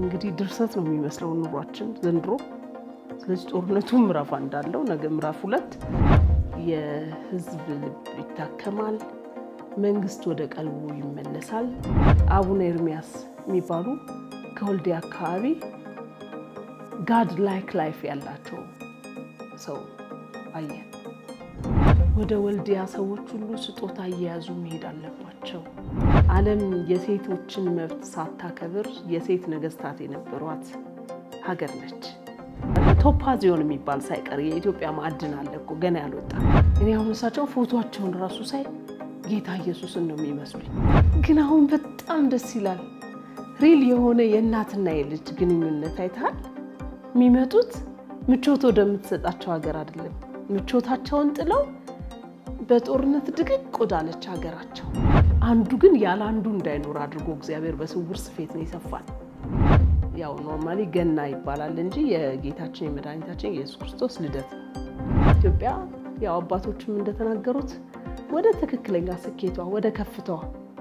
እንግዲህ ድርሰት ነው የሚመስለው ኑሯችን ዘንድሮ። ስለዚህ ጦርነቱ ምዕራፍ እንዳለው ነገ ምዕራፍ ሁለት የህዝብ ልብ ይታከማል፣ መንግስት ወደ ቀልቡ ይመለሳል። አቡነ ኤርሚያስ የሚባሉ ከወልዲያ አካባቢ ጋድ ላይክ ላይፍ ያላቸው ሰው አየን። ወደ ወልዲያ ሰዎች ሁሉ ስጦታ እየያዙ መሄድ አለባቸው። ዓለም የሴቶችን መብት ሳታከብር የሴት ነገስታት የነበሯት ሀገር ነች። ቶፓዚዮን የሚባል ሳይቀር የኢትዮጵያ ማዕድን አለ እኮ ገና ያልወጣ። እኔ አሁን እሳቸው ፎቶቸውን ራሱ ሳይ ጌታ ኢየሱስን ነው የሚመስሉኝ። ግን አሁን በጣም ደስ ይላል። ሪል የሆነ የእናትና የልጅ ግንኙነት አይተሃል። የሚመጡት ምቾት ወደምትሰጣቸው ሀገር አይደለም። ምቾታቸውን ጥለው በጦርነት ድቅቅ ወዳለች ሀገራቸው። አንዱ ግን ያለ አንዱ እንዳይኖር አድርጎ እግዚአብሔር በስውር ስፌት ነው ይሰፋል። ያው ኖርማሊ ገና ይባላል እንጂ የጌታችን የመድኃኒታችን የኢየሱስ ክርስቶስ ልደት ነው። ኢትዮጵያ ያው አባቶችም እንደተናገሩት ወደ ትክክለኛ ስኬቷ ወደ ከፍታዋ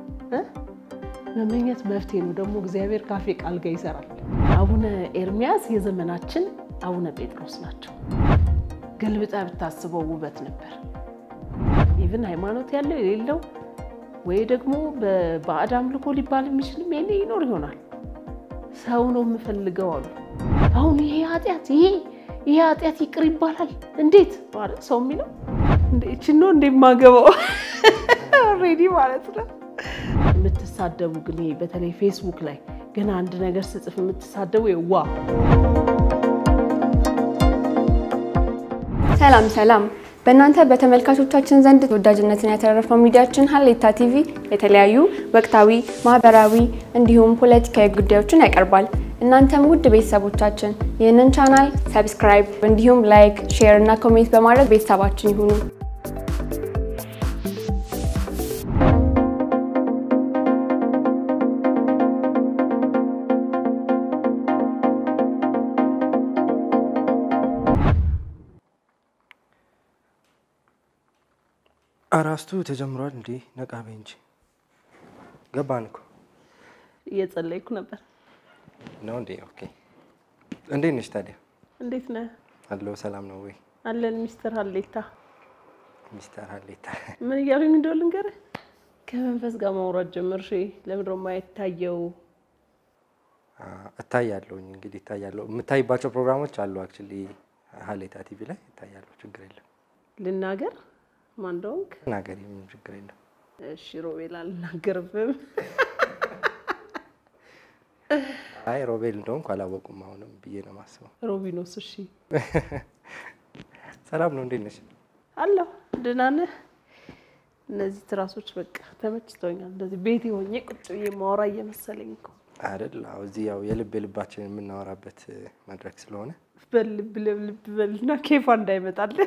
መመኘት መፍትሄ ነው። ደግሞ እግዚአብሔር ካፌ ቃል ጋር ይሰራል። አቡነ ኤርሚያስ የዘመናችን አቡነ ጴጥሮስ ናቸው። ገልብጣ ብታስበው ውበት ነበር። ኢቭን ሃይማኖት ያለው የሌለው ወይ ደግሞ በባዕድ አምልኮ ሊባል የሚችልም ይሄኔ ይኖር ይሆናል። ሰው ነው የምፈልገው አሉ። አሁን ይሄ ኃጢአት ይሄ ይሄ ኃጢአት ይቅር ይባላል እንዴት ማለት ሰው የሚለው እችን ነው እንደማገባው ኦልሬዲ ማለት ነው። የምትሳደቡ ግን ይሄ በተለይ ፌስቡክ ላይ ገና አንድ ነገር ስጽፍ የምትሳደቡ ዋ ሰላም ሰላም። በእናንተ በተመልካቾቻችን ዘንድ ተወዳጅነትን ያተረፈው ሚዲያችን ሀሌታ ቲቪ የተለያዩ ወቅታዊ፣ ማህበራዊ እንዲሁም ፖለቲካዊ ጉዳዮችን ያቀርባል። እናንተም ውድ ቤተሰቦቻችን ይህንን ቻናል ሰብስክራይብ እንዲሁም ላይክ፣ ሼር እና ኮሜንት በማድረግ ቤተሰባችን ይሁኑ። አራስቱ ተጀምሯል እንዴ? ነቃቤ እንጂ ገባን እኮ እየጸለይኩ ነበር። ነው እንዴ? ኦኬ። እንዴት ነሽ ታዲያ? እንዴት ነህ? አለው ሰላም ነው ወይ? አለን ሚስተር ሀሌታ። ሚስተር ሀሌታ ምን እያሉኝ እንደው ልንገርህ፣ ከመንፈስ ጋር ማውራት ጀመርሽ። ለምንድን ነው የማይታየው? እታያለሁኝ እንግዲህ እታያለሁ። የምታይባቸው ፕሮግራሞች አሉ አክቹሊ ሀሌታ ቲቪ ላይ እታያለሁ። ችግር የለም። ልናገር ማን እንደሆንክ? ናገሪ፣ ምንም ችግር የለም። እሺ ሮቤል፣ አልናገርብም። አይ ሮቤል እንደሆንኩ አላወቁም አሁንም ብዬ ነው የማስበው። ሮቢኖስ። እሺ ሰላም ነው፣ እንዴት ነሽ? አለሁ። ደህና ነህ? እነዚህ ትራሶች በቃ ተመችተውኛል። እንደዚህ ቤቴ ሆኜ ቁጭ ብዬ ማወራ እየመሰለኝ እኮ አይደል? አዎ፣ እዚህ ያው የልብ የልባችንን የምናወራበት መድረክ ስለሆነ በልብ ለልብ በልና ኬፋ እንዳይመጣልን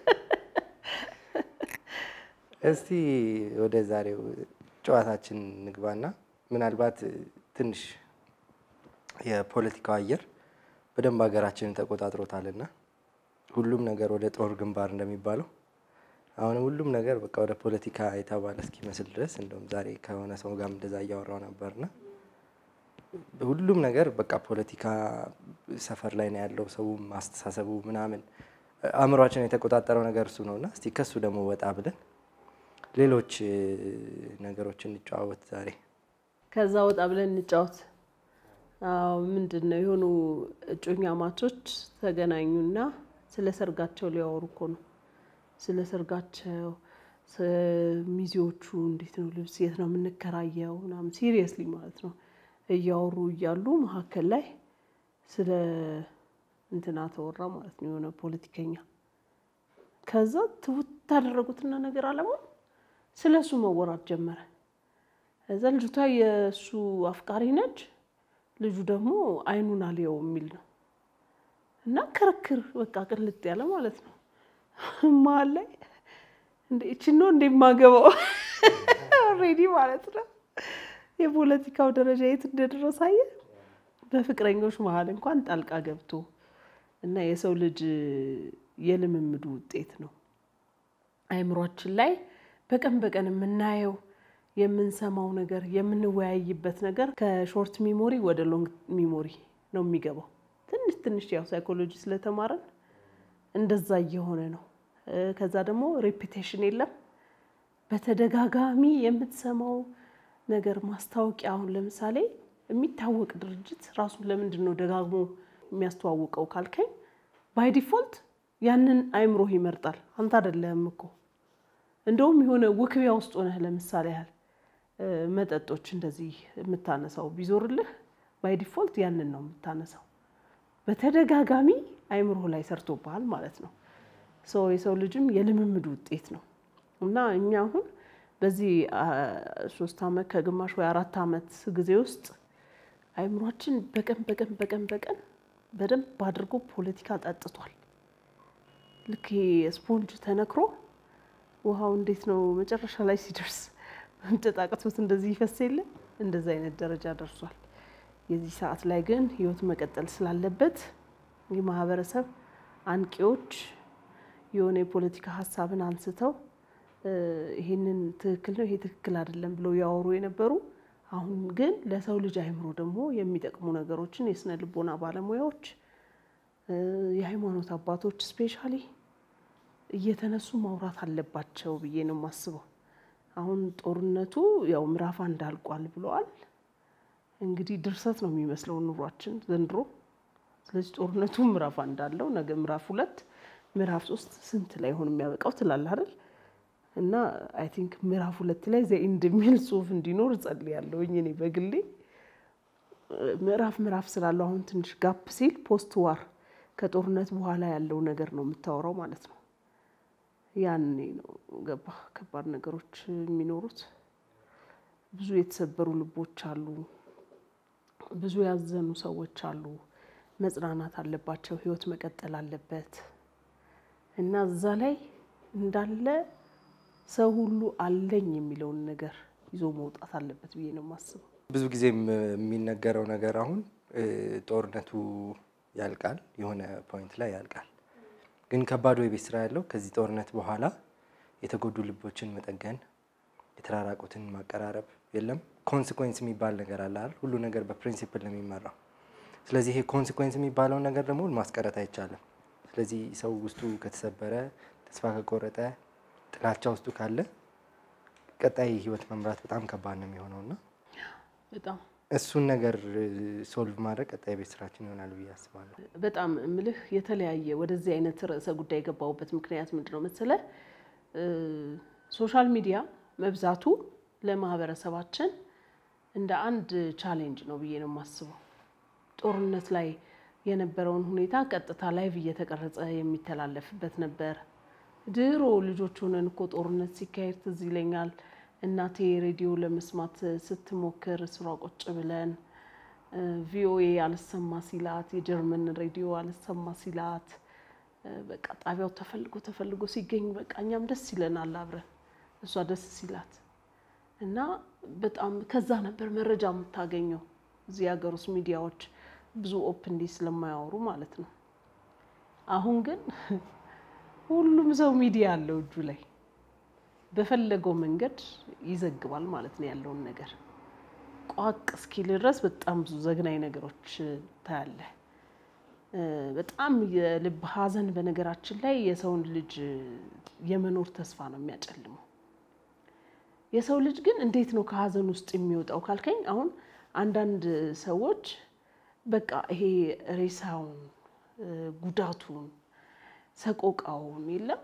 እስቲ ወደ ዛሬው ጨዋታችን ንግባና ምናልባት ትንሽ የፖለቲካው አየር በደንብ ሀገራችንን ተቆጣጥሮታልና ሁሉም ነገር ወደ ጦር ግንባር እንደሚባለው አሁንም ሁሉም ነገር በቃ ወደ ፖለቲካ የተባለ እስኪመስል ድረስ እንደውም ዛሬ ከሆነ ሰው ጋርም እንደዛ እያወራው ነበርና ሁሉም ነገር በቃ ፖለቲካ ሰፈር ላይ ነው ያለው። ሰውም አስተሳሰቡ ምናምን አእምሯችን የተቆጣጠረው ነገር እሱ ነውና እስቲ ከሱ ደግሞ ወጣ ብለን ሌሎች ነገሮችን እንጨዋወት ዛሬ። ከዛ ወጣ ብለን እንጫወት። አዎ ምንድን ነው የሆኑ እጮኛ ማቾች ተገናኙና ስለ ሰርጋቸው ሊያወሩ እኮ ነው። ስለ ሰርጋቸው ሚዜዎቹ እንዴት ነው ልብስ የት ነው የምንከራየው ምናምን ሲሪየስሊ ማለት ነው እያወሩ እያሉ መካከል ላይ ስለ እንትና ተወራ ማለት ነው የሆነ ፖለቲከኛ። ከዛ ትውት ታደረጉትና ነገር አለማን ስለ እሱ መወራት ጀመረ። እዛ ልጅቷ የእሱ አፍቃሪ ነች፣ ልጁ ደግሞ አይኑን አልየው የሚል ነው እና ክርክር በቃ ቅልጥ ያለ ማለት ነው። መሀል ላይ እንደ ይችን ነው እንደማገባው ኦልሬዲ ማለት ነው። የፖለቲካው ደረጃ የት እንደደረሰ አየህ። በፍቅረኞች መሀል እንኳን ጣልቃ ገብቶ እና የሰው ልጅ የልምምዱ ውጤት ነው። አይምሯችን ላይ በቀን በቀን የምናየው የምንሰማው ነገር የምንወያይበት ነገር ከሾርት ሚሞሪ ወደ ሎንግ ሚሞሪ ነው የሚገባው። ትንሽ ትንሽ ያው ሳይኮሎጂ ስለተማረን እንደዛ እየሆነ ነው። ከዛ ደግሞ ሬፒቴሽን የለም። በተደጋጋሚ የምትሰማው ነገር ማስታወቂያ፣ አሁን ለምሳሌ የሚታወቅ ድርጅት ራሱን ለምንድን ነው ደጋግሞ የሚያስተዋውቀው ካልከኝ፣ ባይ ዲፎልት ያንን አይምሮህ ይመርጣል። አንተ አይደለህም እኮ እንደውም የሆነ ውክቢያ ውስጥ ሆነህ ለምሳሌ ያህል መጠጦች እንደዚህ የምታነሳው ቢዞርልህ ባይ ዲፎልት ያንን ነው የምታነሳው። በተደጋጋሚ አይምሮህ ላይ ሰርቶብሃል ማለት ነው። ሰው የሰው ልጅም የልምምድ ውጤት ነው እና እኛ አሁን በዚህ ሶስት ዓመት ከግማሽ ወይ አራት ዓመት ጊዜ ውስጥ አይምሯችን በቀን በቀን በቀን በቀን በደንብ አድርጎ ፖለቲካ ጠጥቷል። ልክ ስፖንጅ ተነክሮ ውሃው እንዴት ነው መጨረሻ ላይ ሲደርስ መምጠጥ አቅቶት እንደዚህ ይፈስ የለ እንደዚህ አይነት ደረጃ ደርሷል። የዚህ ሰዓት ላይ ግን ህይወት መቀጠል ስላለበት የማህበረሰብ አንቂዎች የሆነ የፖለቲካ ሀሳብን አንስተው ይሄንን ትክክል ነው ይሄ ትክክል አይደለም ብለው ያወሩ የነበሩ አሁን ግን ለሰው ልጅ አይምሮ ደግሞ የሚጠቅሙ ነገሮችን የስነ ልቦና ባለሙያዎች፣ የሃይማኖት አባቶች ስፔሻሊ እየተነሱ ማውራት አለባቸው ብዬ ነው የማስበው። አሁን ጦርነቱ ያው ምዕራፍ አንድ አልቋል ብለዋል። እንግዲህ ድርሰት ነው የሚመስለው ኑሯችን ዘንድሮ። ስለዚህ ጦርነቱ ምዕራፍ አንድ አለው፣ ነገ ምዕራፍ ሁለት፣ ምዕራፍ ሶስት ስንት ላይ ሆን የሚያበቃው ትላለህ አይደል? እና አይ ቲንክ ምዕራፍ ሁለት ላይ ዘኢንድ የሚል ጽሁፍ እንዲኖር እጸልያለሁ እኔ በግሌ ምዕራፍ ምዕራፍ ስላለው አሁን ትንሽ ጋፕ ሲል ፖስት ዋር ከጦርነት በኋላ ያለው ነገር ነው የምታወራው ማለት ነው። ያኔ ነው ገባ ከባድ ነገሮች የሚኖሩት። ብዙ የተሰበሩ ልቦች አሉ። ብዙ ያዘኑ ሰዎች አሉ። መጽናናት አለባቸው። ህይወት መቀጠል አለበት እና እዛ ላይ እንዳለ ሰው ሁሉ አለኝ የሚለውን ነገር ይዞ መውጣት አለበት ብዬ ነው የማስበው። ብዙ ጊዜ የሚነገረው ነገር አሁን ጦርነቱ ያልቃል፣ የሆነ ፖይንት ላይ ያልቃል። ግን ከባዱ የቤት ስራ ያለው ከዚህ ጦርነት በኋላ የተጎዱ ልቦችን መጠገን፣ የተራራቁትን ማቀራረብ። የለም ኮንሲኮንስ የሚባል ነገር አለ አይደል? ሁሉ ነገር በፕሪንሲፕል ነው የሚመራው። ስለዚህ ይሄ ኮንሲኮንስ የሚባለውን ነገር ደግሞ ማስቀረት አይቻልም። ስለዚህ ሰው ውስጡ ከተሰበረ፣ ተስፋ ከቆረጠ፣ ጥላቻ ውስጡ ካለ ቀጣይ ህይወት መምራት በጣም ከባድ ነው የሚሆነው እና በጣም እሱን ነገር ሶልቭ ማድረግ ቀጣይ ቤት ስራችን ይሆናል ብዬ አስባለሁ። በጣም እምልህ የተለያየ ወደዚህ አይነት ርዕሰ ጉዳይ የገባሁበት ምክንያት ምንድን ነው መሰለህ? ሶሻል ሚዲያ መብዛቱ ለማህበረሰባችን እንደ አንድ ቻሌንጅ ነው ብዬ ነው የማስበው። ጦርነት ላይ የነበረውን ሁኔታ ቀጥታ ላይቭ እየተቀረጸ የሚተላለፍበት ነበር። ድሮ ልጆች ሆነን እኮ ጦርነት ሲካሄድ ትዝ ይለኛል። እናቴ ሬዲዮ ለመስማት ስትሞክር ስሯ ቁጭ ብለን ቪኦኤ አልሰማ ሲላት፣ የጀርመን ሬዲዮ አልሰማ ሲላት፣ በቃ ጣቢያው ተፈልጎ ተፈልጎ ሲገኝ በቃ እኛም ደስ ይለናል አብረን እሷ ደስ ሲላት እና በጣም ከዛ ነበር መረጃ የምታገኘው። እዚህ ሀገር ውስጥ ሚዲያዎች ብዙ ኦፕንሊ ስለማያወሩ ማለት ነው። አሁን ግን ሁሉም ሰው ሚዲያ አለው እጁ ላይ በፈለገው መንገድ ይዘግባል ማለት ነው ያለውን ነገር ቋቅ እስኪል ድረስ በጣም ብዙ ዘግናኝ ነገሮች ታያለህ። በጣም የልብ ሐዘን በነገራችን ላይ የሰውን ልጅ የመኖር ተስፋ ነው የሚያጨልመው። የሰው ልጅ ግን እንዴት ነው ከሐዘን ውስጥ የሚወጣው ካልከኝ፣ አሁን አንዳንድ ሰዎች በቃ ይሄ ሬሳውን፣ ጉዳቱን፣ ሰቆቃውን የለም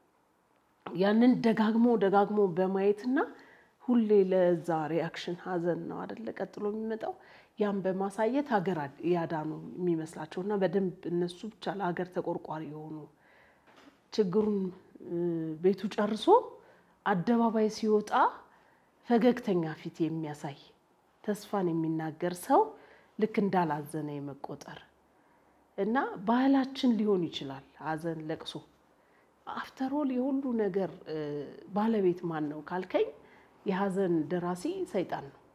ያንን ደጋግሞ ደጋግሞ በማየትና ሁሌ ለዛ ሪያክሽን ሀዘን ነው አደለ ቀጥሎ የሚመጣው ያን በማሳየት ሀገር ያዳኑ የሚመስላቸው እና በደንብ እነሱ ብቻ ለሀገር ተቆርቋሪ የሆኑ ችግሩን ቤቱ ጨርሶ አደባባይ ሲወጣ ፈገግተኛ ፊት የሚያሳይ ተስፋን የሚናገር ሰው ልክ እንዳላዘነ የመቆጠር እና ባህላችን ሊሆን ይችላል ሀዘን፣ ለቅሶ አፍተሮል የሁሉ ነገር ባለቤት ማን ነው ካልከኝ የሀዘን ደራሲ ሰይጣን ነው።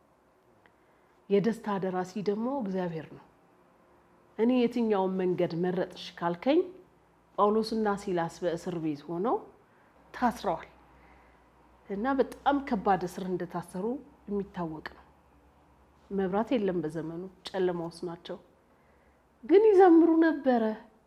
የደስታ ደራሲ ደግሞ እግዚአብሔር ነው። እኔ የትኛውን መንገድ መረጥሽ ካልከኝ ጳውሎስና ሲላስ በእስር ቤት ሆነው ታስረዋል። እና በጣም ከባድ እስር እንደታሰሩ የሚታወቅ ነው። መብራት የለም በዘመኑ ጨለማ ውስጥ ናቸው፣ ግን ይዘምሩ ነበረ።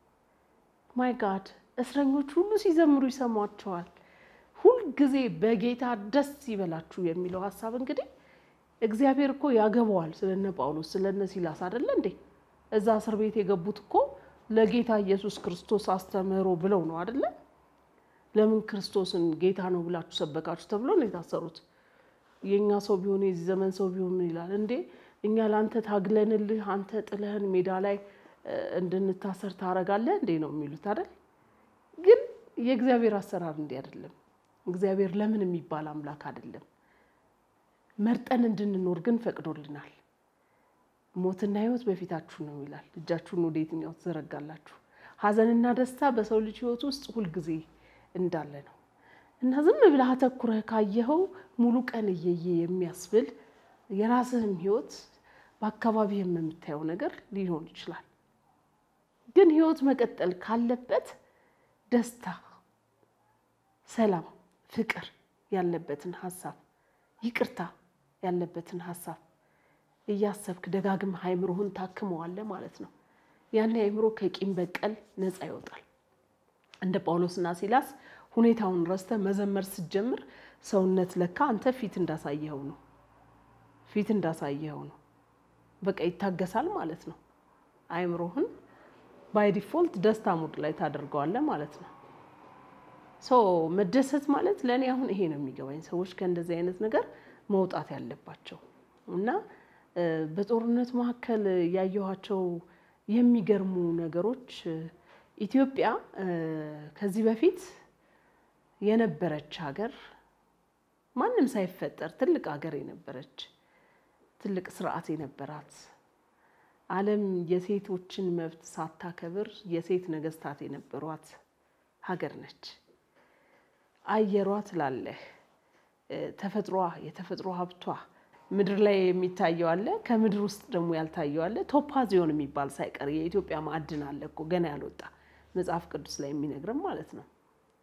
ማይ ጋድ እስረኞች ሁሉ ሲዘምሩ ይሰሟቸዋል። ሁልጊዜ በጌታ ደስ ይበላችሁ የሚለው ሀሳብ እንግዲህ እግዚአብሔር እኮ ያገባዋል። ስለነ ጳውሎስ ስለነ ሲላስ አይደለ እንዴ? እዛ እስር ቤት የገቡት እኮ ለጌታ ኢየሱስ ክርስቶስ አስተምህሮ ብለው ነው አይደለ? ለምን ክርስቶስን ጌታ ነው ብላችሁ ሰበካችሁ ተብሎ ነው የታሰሩት። የእኛ ሰው ቢሆን የዚህ ዘመን ሰው ቢሆን ምን ይላል እንዴ? እኛ ለአንተ ታግለንልህ አንተ ጥለህን ሜዳ ላይ እንድንታሰር ታረጋለህ እንዴ ነው የሚሉት አይደል? ግን የእግዚአብሔር አሰራር እንዲህ አይደለም። እግዚአብሔር ለምን የሚባል አምላክ አይደለም። መርጠን እንድንኖር ግን ፈቅዶልናል። ሞትና ሕይወት በፊታችሁ ነው ይላል። እጃችሁን ወደ የትኛው ትዘረጋላችሁ? ሐዘንና ደስታ በሰው ልጅ ሕይወት ውስጥ ሁልጊዜ እንዳለ ነው እና ዝም ብለህ አተኩረህ ካየኸው ሙሉ ቀን እየየ የሚያስብል የራስህም ሕይወት በአካባቢህም የምታየው ነገር ሊሆን ይችላል። ግን ሕይወት መቀጠል ካለበት ደስታ፣ ሰላም፣ ፍቅር ያለበትን ሀሳብ ይቅርታ ያለበትን ሀሳብ እያሰብክ ደጋግመህ አእምሮህን ታክመዋለህ ማለት ነው። ያን አእምሮ ከቂም በቀል ነፃ ይወጣል። እንደ ጳውሎስና ሲላስ ሁኔታውን ረስተህ መዘመር ስትጀምር ሰውነት ለካ አንተ ፊት እንዳሳየኸው ነው ፊት እንዳሳየኸው ነው። በቃ ይታገሳል ማለት ነው። አእምሮህን ባይ ዲፎልት ደስታ ሙድ ላይ ታደርገዋለህ ማለት ነው። ሶ መደሰት ማለት ለእኔ አሁን ይሄ ነው የሚገባኝ። ሰዎች ከእንደዚህ አይነት ነገር መውጣት ያለባቸው እና በጦርነት መካከል ያየኋቸው የሚገርሙ ነገሮች ኢትዮጵያ ከዚህ በፊት የነበረች ሀገር ማንም ሳይፈጠር ትልቅ ሀገር የነበረች ትልቅ ስርዓት የነበራት ዓለም የሴቶችን መብት ሳታከብር የሴት ነገስታት የነበሯት ሀገር ነች። አየሯ ትላለህ፣ ተፈጥሯ የተፈጥሮ ሀብቷ ምድር ላይ የሚታየው አለ፣ ከምድር ውስጥ ደግሞ ያልታየው አለ። ቶፓዚዮን የሚባል ሳይቀር የኢትዮጵያ ማዕድን አለ እኮ ገና ያልወጣ መጽሐፍ ቅዱስ ላይ የሚነግርም ማለት ነው።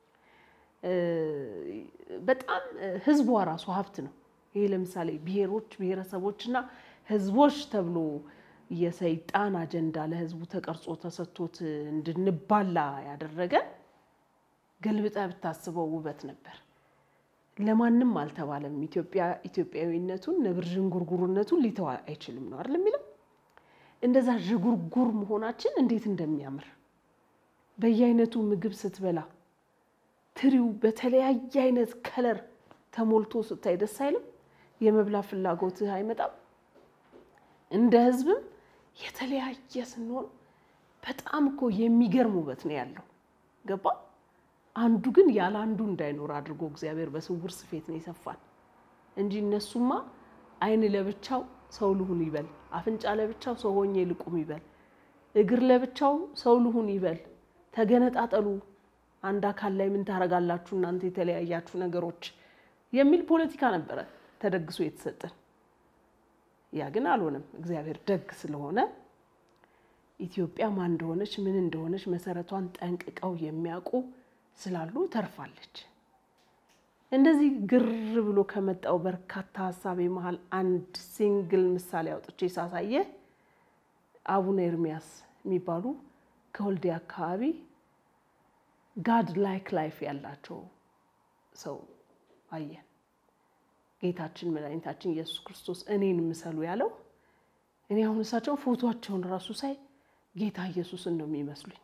በጣም ህዝቧ ራሱ ሀብት ነው። ይሄ ለምሳሌ ብሔሮች ብሔረሰቦችና ህዝቦች ተብሎ የሰይጣን አጀንዳ ለህዝቡ ተቀርጾ ተሰጥቶት እንድንባላ ያደረገን ገልብጠ ብታስበው ውበት ነበር። ለማንም አልተባለም። ኢትዮጵያ ኢትዮጵያዊነቱን ነብር ዥንጉርጉርነቱን ሊተው አይችልም ነው አይደል የሚለው። እንደዛ ዥጉርጉር መሆናችን እንዴት እንደሚያምር በየአይነቱ ምግብ ስትበላ ትሪው በተለያየ አይነት ከለር ተሞልቶ ስታይ ደስ አይልም? የመብላ ፍላጎትህ አይመጣም? እንደ ህዝብም የተለያየ ስንሆን በጣም እኮ የሚገርም ውበት ነው ያለው። ገባ? አንዱ ግን ያለ አንዱ እንዳይኖር አድርጎ እግዚአብሔር በስውር ስፌት ነው የሰፋን እንጂ እነሱማ አይን ለብቻው ሰው ልሁን ይበል፣ አፍንጫ ለብቻው ሰው ሆኜ ልቁም ይበል፣ እግር ለብቻው ሰው ልሁን ይበል፣ ተገነጣጠሉ አንድ አካል ላይ ምን ታደርጋላችሁ እናንተ የተለያያችሁ ነገሮች የሚል ፖለቲካ ነበረ ተደግሶ የተሰጠን። ያ ግን አልሆነም። እግዚአብሔር ደግ ስለሆነ ኢትዮጵያ ማን እንደሆነች ምን እንደሆነች መሰረቷን ጠንቅቀው የሚያውቁ ስላሉ ተርፋለች። እንደዚህ ግር ብሎ ከመጣው በርካታ ሀሳቤ መሀል አንድ ሲንግል ምሳሌ አውጥቼ ሳሳየ አቡነ ኤርሚያስ የሚባሉ ከወልዲያ አካባቢ ጋድ ላይክ ላይፍ ያላቸው ሰው አየን። ጌታችን መድኃኒታችን ኢየሱስ ክርስቶስ እኔን ምሰሉ ያለው እኔ አሁን እሳቸውን ፎቶቸውን ራሱ ሳይ ጌታ ኢየሱስን ነው የሚመስሉኝ።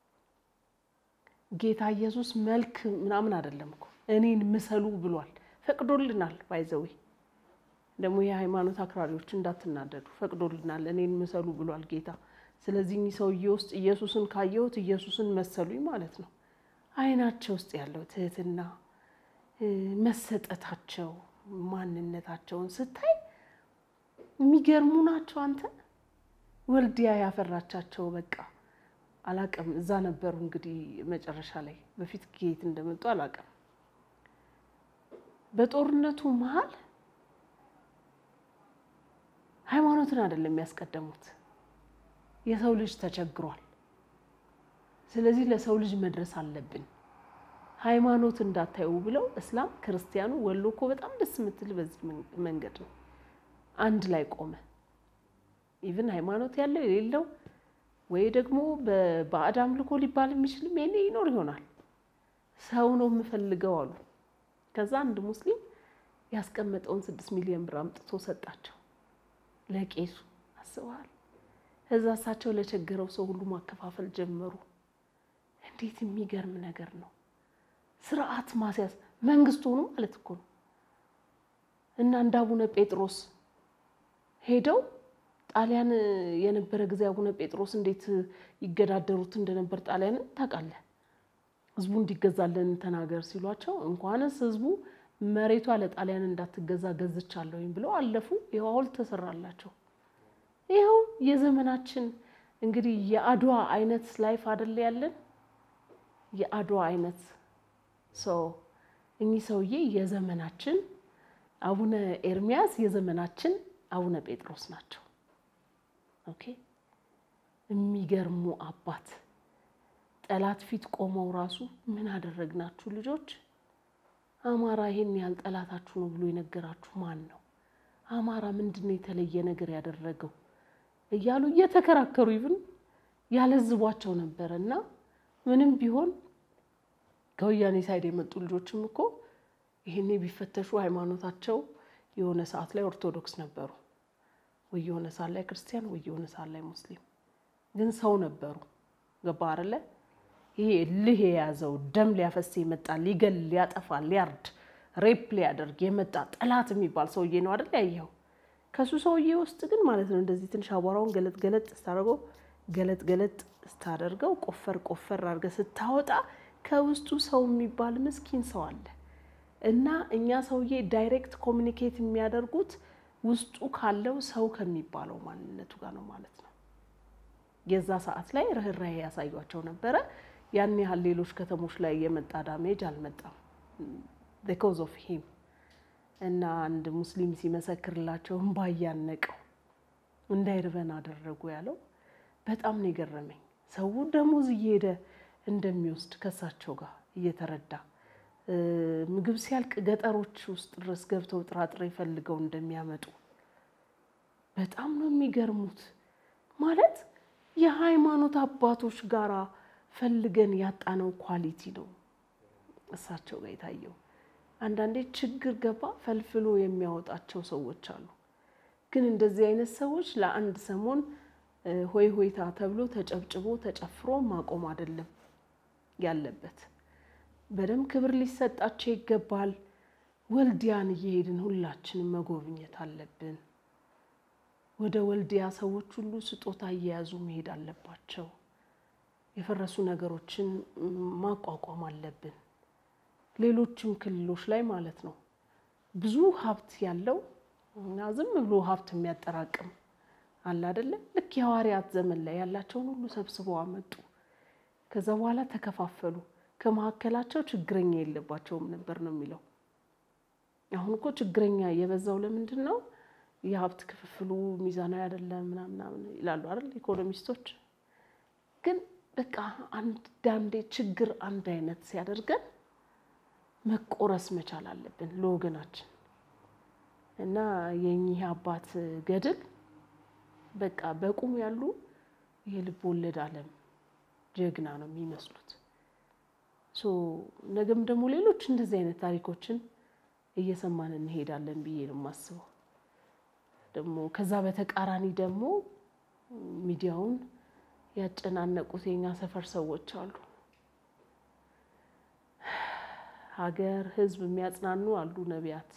ጌታ ኢየሱስ መልክ ምናምን አይደለም እኮ እኔን ምሰሉ ብሏል። ፈቅዶልናል። ባይዘዌ ደግሞ የሃይማኖት አክራሪዎች እንዳትናደዱ፣ ፈቅዶልናል። እኔን ምሰሉ ብሏል ጌታ። ስለዚህ እኚህ ሰውዬ ውስጥ ኢየሱስን ካየሁት ኢየሱስን መሰሉኝ ማለት ነው። አይናቸው ውስጥ ያለው ትህትና፣ መሰጠታቸው፣ ማንነታቸውን ስታይ የሚገርሙ ናቸው። አንተ ወልዲያ ያፈራቻቸው በቃ አላቅም። እዛ ነበሩ እንግዲህ መጨረሻ ላይ በፊት ከየት እንደመጡ አላቅም። በጦርነቱ መሀል ሃይማኖትን አይደለም የሚያስቀደሙት። የሰው ልጅ ተቸግሯል። ስለዚህ ለሰው ልጅ መድረስ አለብን ሃይማኖት እንዳታዩ ብለው እስላም ክርስቲያኑ፣ ወሎ እኮ በጣም ደስ የምትል በዚህ መንገድ ነው አንድ ላይ ቆመ። ኢቭን ሃይማኖት ያለው የሌለው ወይ ደግሞ በባዕድ አምልኮ ሊባል የሚችልም ይሄኔ ይኖር ይሆናል። ሰው ነው የምፈልገው አሉ። ከዛ አንድ ሙስሊም ያስቀመጠውን ስድስት ሚሊዮን ብር አምጥቶ ሰጣቸው ለቄሱ። አስበዋል። እዛ እሳቸው ለቸገረው ሰው ሁሉ ማከፋፈል ጀመሩ። እንዴት የሚገርም ነገር ነው! ስርዓት ማስያዝ መንግስት ሆኑ ማለት እኮ ነው። እና እንደ አቡነ ጴጥሮስ ሄደው ጣሊያን የነበረ ጊዜ አቡነ ጴጥሮስ እንዴት ይገዳደሩት እንደነበር ጣሊያንን ታውቃለህ። ህዝቡ እንዲገዛለን ተናገር ሲሏቸው እንኳንስ ህዝቡ መሬቷ ለጣሊያን እንዳትገዛ ገዝቻለሁኝ ብለው አለፉ። ይኸው ሐውልት ተሰራላቸው። ይኸው የዘመናችን እንግዲህ የአድዋ አይነት ላይፍ አደለ ያለን የአድዋ አይነት ሰው እኚህ ሰውዬ የዘመናችን አቡነ ኤርሚያስ የዘመናችን አቡነ ጴጥሮስ ናቸው። ኦኬ የሚገርሙ አባት ጠላት ፊት ቆመው ራሱ ምን አደረግናችሁ ልጆች፣ አማራ ይሄን ያህል ጠላታችሁ ነው ብሎ የነገራችሁ ማን ነው? አማራ ምንድን ነው የተለየ ነገር ያደረገው እያሉ እየተከራከሩ ይብን ያለዝቧቸው ነበረ። እና ምንም ቢሆን ከወያኔ ሳይድ የመጡ ልጆችም እኮ ይሄኔ ቢፈተሹ ሃይማኖታቸው የሆነ ሰዓት ላይ ኦርቶዶክስ ነበሩ ወይ የሆነ ሰዓት ላይ ክርስቲያን ወይ የሆነ ሰዓት ላይ ሙስሊም፣ ግን ሰው ነበሩ። ገባ አይደለ? ይሄ እልህ የያዘው ደም ሊያፈስ የመጣ ሊገል፣ ሊያጠፋ፣ ሊያርድ፣ ሬፕ ሊያደርግ የመጣ ጠላት የሚባል ሰውዬ ነው አይደል ያየኸው? ከሱ ሰውዬ ውስጥ ግን ማለት ነው እንደዚህ ትንሽ አቧራውን ገለጥ ገለጥ ስታደርገው ገለጥ ገለጥ ስታደርገው ቆፈር ቆፈር አድርገህ ስታወጣ ከውስጡ ሰው የሚባል ምስኪን ሰው አለ። እና እኛ ሰውዬ ዳይሬክት ኮሚኒኬት የሚያደርጉት ውስጡ ካለው ሰው ከሚባለው ማንነቱ ጋር ነው ማለት ነው። የዛ ሰዓት ላይ ርኅራኄ ያሳዩቸው ነበረ። ያን ያህል ሌሎች ከተሞች ላይ የመጣ ዳሜጅ አልመጣም። ቢኮዝ ኦፍ ሂም እና አንድ ሙስሊም ሲመሰክርላቸው እምባ እያነቀው እንዳይርበን አደረጉ ያለው በጣም ነው የገረመኝ። ሰው ደሞዝ እየሄደ እንደሚወስድ ከሳቸው ጋር እየተረዳ ምግብ ሲያልቅ ገጠሮች ውስጥ ድረስ ገብተው ጥራጥሬ ፈልገው እንደሚያመጡ በጣም ነው የሚገርሙት። ማለት የሃይማኖት አባቶች ጋራ ፈልገን ያጣነው ኳሊቲ ነው እሳቸው ጋር የታየው። አንዳንዴ ችግር ገባ ፈልፍሎ የሚያወጣቸው ሰዎች አሉ። ግን እንደዚህ አይነት ሰዎች ለአንድ ሰሞን ሆይ ሆይታ ተብሎ ተጨብጭቦ ተጨፍሮ ማቆም አይደለም ያለበት። በደንብ ክብር ሊሰጣቸው ይገባል። ወልዲያን እየሄድን ሁላችንም መጎብኘት አለብን። ወደ ወልዲያ ሰዎች ሁሉ ስጦታ እየያዙ መሄድ አለባቸው። የፈረሱ ነገሮችን ማቋቋም አለብን። ሌሎችም ክልሎች ላይ ማለት ነው ብዙ ሀብት ያለው እና ዝም ብሎ ሀብት የሚያጠራቅም አለ አይደለ? ልክ የሐዋርያት ዘመን ላይ ያላቸውን ሁሉ ሰብስበው አመጡ። ከዛ በኋላ ተከፋፈሉ። ከመካከላቸው ችግረኛ የለባቸውም ነበር ነው የሚለው። አሁን እኮ ችግረኛ የበዛው ለምንድን ነው? የሀብት ክፍፍሉ ሚዛናዊ አይደለም ምናምናምን ይላሉ አይደል ኢኮኖሚስቶች። ግን በቃ አንዳንዴ ችግር አንድ አይነት ሲያደርገን መቆረስ መቻል አለብን ለወገናችን እና የኚህ አባት ገድል በቃ በቁም ያሉ የልብ ወለድ ዓለም ጀግና ነው የሚመስሉት። ነገም ደግሞ ሌሎች እንደዚህ አይነት ታሪኮችን እየሰማን እንሄዳለን ብዬ ነው የማስበው። ደግሞ ከዛ በተቃራኒ ደግሞ ሚዲያውን ያጨናነቁት የኛ ሰፈር ሰዎች አሉ። ሀገር፣ ሕዝብ የሚያጽናኑ አሉ ነቢያት።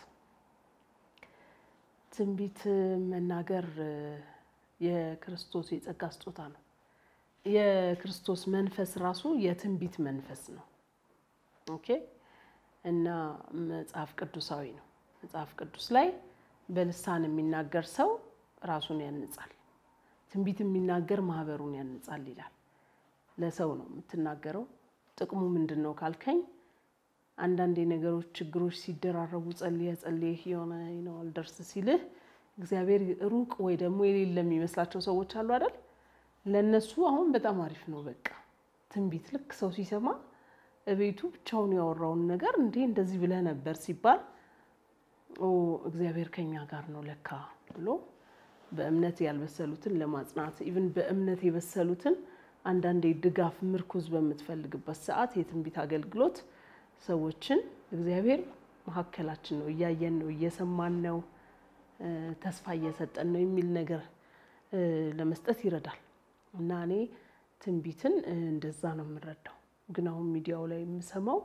ትንቢት መናገር የክርስቶስ የጸጋ ስጦታ ነው። የክርስቶስ መንፈስ ራሱ የትንቢት መንፈስ ነው። ኦኬ እና መጽሐፍ ቅዱሳዊ ነው። መጽሐፍ ቅዱስ ላይ በልሳን የሚናገር ሰው ራሱን ያንጻል፣ ትንቢት የሚናገር ማህበሩን ያንጻል ይላል። ለሰው ነው የምትናገረው። ጥቅሙ ምንድን ነው ካልከኝ፣ አንዳንድ ነገሮች ችግሮች ሲደራረቡ ጸልየ ጸልየህ የሆነ ነው አልደርስ ሲልህ እግዚአብሔር ሩቅ ወይ ደግሞ የሌለ የሚመስላቸው ሰዎች አሉ አይደል? ለእነሱ አሁን በጣም አሪፍ ነው። በቃ ትንቢት ልክ ሰው ሲሰማ እቤቱ ብቻውን ያወራውን ነገር እንዴ እንደዚህ ብለህ ነበር ሲባል ኦ እግዚአብሔር ከኛ ጋር ነው ለካ ብሎ በእምነት ያልበሰሉትን ለማጽናት ኢቭን በእምነት የበሰሉትን አንዳንዴ ድጋፍ ምርኩዝ በምትፈልግበት ሰዓት የትንቢት አገልግሎት ሰዎችን እግዚአብሔር መካከላችን ነው፣ እያየን ነው፣ እየሰማን ነው፣ ተስፋ እየሰጠን ነው የሚል ነገር ለመስጠት ይረዳል እና እኔ ትንቢትን እንደዛ ነው የምረዳው። ግን አሁን ሚዲያው ላይ የምሰማው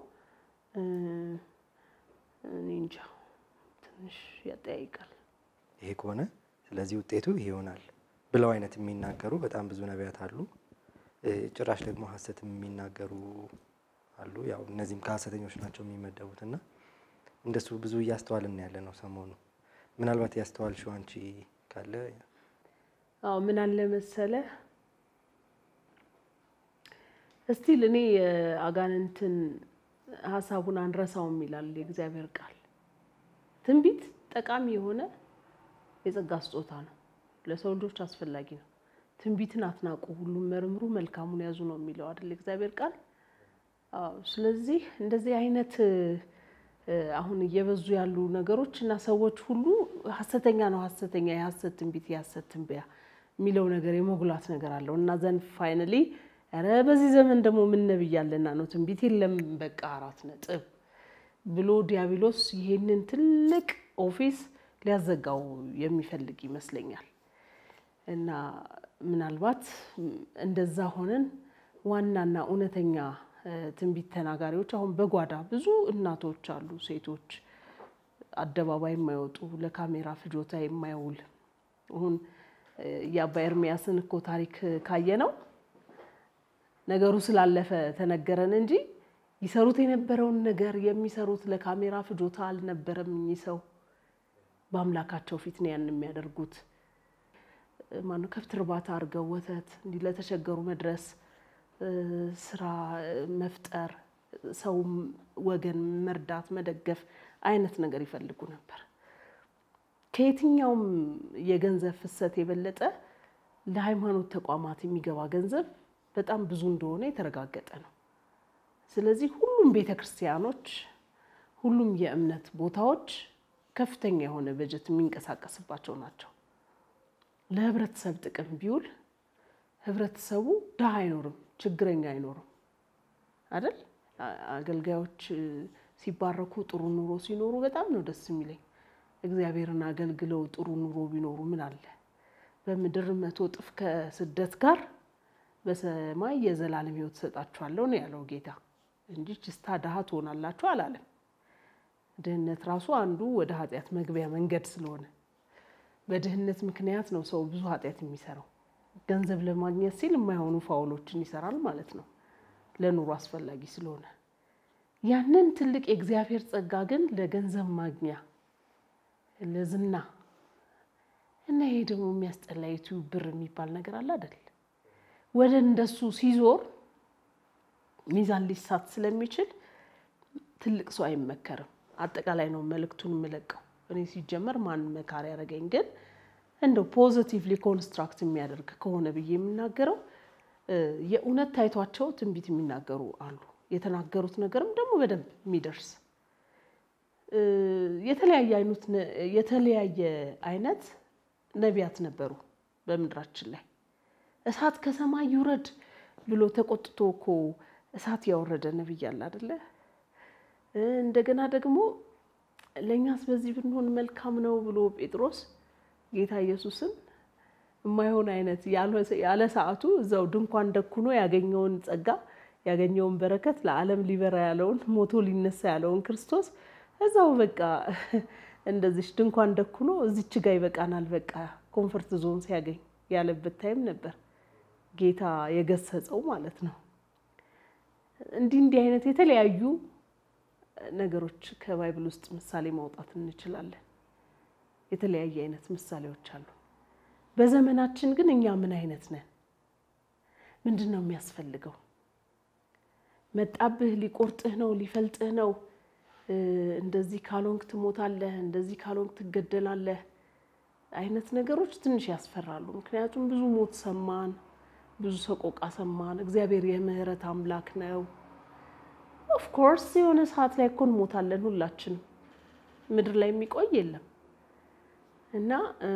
እኔ እንጃ ትንሽ ያጠያይቃል። ይሄ ከሆነ ስለዚህ ውጤቱ ይሄ ይሆናል ብለው አይነት የሚናገሩ በጣም ብዙ ነቢያት አሉ። ጭራሽ ደግሞ ሐሰትም የሚናገሩ አሉ። ያው እነዚህም ከሐሰተኞች ናቸው የሚመደቡት እና እንደሱ ብዙ እያስተዋልን ያለ ነው ሰሞኑ። ምናልባት ያስተዋልሽው አንቺ ካለ አዎ ምን አለ መሰለ እስቲል እኔ የአጋንንትን ሀሳቡን አንረሳውም ይላል የእግዚአብሔር ቃል። ትንቢት ጠቃሚ የሆነ የጸጋ ስጦታ ነው፣ ለሰው ልጆች አስፈላጊ ነው። ትንቢትን አትናቁ፣ ሁሉም መርምሩ፣ መልካሙን ያዙ ነው የሚለው አይደል የእግዚአብሔር ቃል። አዎ ስለዚህ እንደዚህ አይነት አሁን እየበዙ ያሉ ነገሮች እና ሰዎች ሁሉ ሀሰተኛ ነው ሀሰተኛ የሀሰት ትንቢት የሀሰት ትንበያ የሚለው ነገር የመጉላት ነገር አለው እና ዘንድ ፋይናሊ ኧረ በዚህ ዘመን ደግሞ ምን ነብይ ያለና ነው ትንቢት የለም በቃ አራት ነጥብ ብሎ ዲያብሎስ ይሄንን ትልቅ ኦፊስ ሊያዘጋው የሚፈልግ ይመስለኛል። እና ምናልባት እንደዛ ሆነን ዋናና እውነተኛ ትንቢት ተናጋሪዎች አሁን በጓዳ ብዙ እናቶች አሉ፣ ሴቶች አደባባይ የማይወጡ ለካሜራ ፍጆታ የማይውል አሁን የአባ ኤርሚያስን እኮ ታሪክ ካየ ነው ነገሩ ስላለፈ ተነገረን እንጂ ይሰሩት የነበረውን ነገር የሚሰሩት ለካሜራ ፍጆታ አልነበረም። እኚህ ሰው በአምላካቸው ፊት ነው ያን የሚያደርጉት። ማነው ከብት እርባታ አድርገው ወተት እንዲህ ለተቸገሩ መድረስ፣ ስራ መፍጠር፣ ሰው ወገን መርዳት፣ መደገፍ አይነት ነገር ይፈልጉ ነበር። ከየትኛውም የገንዘብ ፍሰት የበለጠ ለሃይማኖት ተቋማት የሚገባ ገንዘብ በጣም ብዙ እንደሆነ የተረጋገጠ ነው። ስለዚህ ሁሉም ቤተ ክርስቲያኖች፣ ሁሉም የእምነት ቦታዎች ከፍተኛ የሆነ በጀት የሚንቀሳቀስባቸው ናቸው። ለህብረተሰብ ጥቅም ቢውል ህብረተሰቡ ድሃ አይኖርም፣ ችግረኛ አይኖርም አይደል? አገልጋዮች ሲባረኩ ጥሩ ኑሮ ሲኖሩ በጣም ነው ደስ የሚለኝ። እግዚአብሔርን አገልግለው ጥሩ ኑሮ ቢኖሩ ምን አለ? በምድር መቶ እጥፍ ከስደት ጋር በሰማይ የዘላለም ሕይወት ሰጣችኋለሁ ነው ያለው ጌታ እንጂ ችስታ ድሃ ትሆናላችሁ አላለም። ድህነት ራሱ አንዱ ወደ ኃጢአት መግቢያ መንገድ ስለሆነ በድህነት ምክንያት ነው ሰው ብዙ ኃጢአት የሚሰራው። ገንዘብ ለማግኘት ሲል የማይሆኑ ፋውሎችን ይሰራል ማለት ነው፣ ለኑሮ አስፈላጊ ስለሆነ። ያንን ትልቅ የእግዚአብሔር ጸጋ ግን ለገንዘብ ማግኛ ለዝና እና ይሄ ደግሞ የሚያስጠላ ዩቲዩብ ብር የሚባል ነገር አለ አይደል? ወደ እንደሱ ሲዞር ሚዛን ሊሳት ስለሚችል ትልቅ ሰው አይመከርም። አጠቃላይ ነው መልእክቱን የምለቀው እኔ ሲጀመር ማን መካሪ ያደረገኝ ግን እንደው ፖዚቲቭሊ ኮንስትራክት የሚያደርግ ከሆነ ብዬ የምናገረው የእውነት ታይቷቸው ትንቢት የሚናገሩ አሉ። የተናገሩት ነገርም ደግሞ በደንብ የሚደርስ የተለያየ አይነት የተለያየ አይነት ነቢያት ነበሩ በምድራችን ላይ። እሳት ከሰማይ ይውረድ ብሎ ተቆጥቶ እኮ እሳት ያወረደ ነቢይ አለ አይደለ? እንደገና ደግሞ ለእኛስ በዚህ ብንሆን መልካም ነው ብሎ ጴጥሮስ ጌታ ኢየሱስን የማይሆን አይነት ያለ ሰዓቱ እዛው ድንኳን ደኩኖ ያገኘውን ጸጋ ያገኘውን በረከት ለዓለም ሊበራ ያለውን ሞቶ ሊነሳ ያለውን ክርስቶስ እዛው በቃ እንደዚች ድንኳን ደኩኖ እዚች ጋ ይበቃናል በቃ ኮንፈርት ዞን ሲያገኝ ያለበት ታይም ነበር ጌታ የገሰጸው ማለት ነው። እንዲህ እንዲህ አይነት የተለያዩ ነገሮች ከባይብል ውስጥ ምሳሌ ማውጣት እንችላለን። የተለያየ አይነት ምሳሌዎች አሉ። በዘመናችን ግን እኛ ምን አይነት ነን? ምንድን ነው የሚያስፈልገው? መጣብህ፣ ሊቆርጥህ ነው፣ ሊፈልጥህ ነው፣ እንደዚህ ካልሆንክ ትሞታለህ፣ እንደዚህ ካልሆንክ ትገደላለህ አይነት ነገሮች ትንሽ ያስፈራሉ። ምክንያቱም ብዙ ሞት ሰማን፣ ብዙ ሰቆቃ ሰማን። እግዚአብሔር የምህረት አምላክ ነው ኦፍኮርስ የሆነ ሰዓት ላይ እኮ እንሞታለን ሁላችንም። ምድር ላይ የሚቆይ የለም እና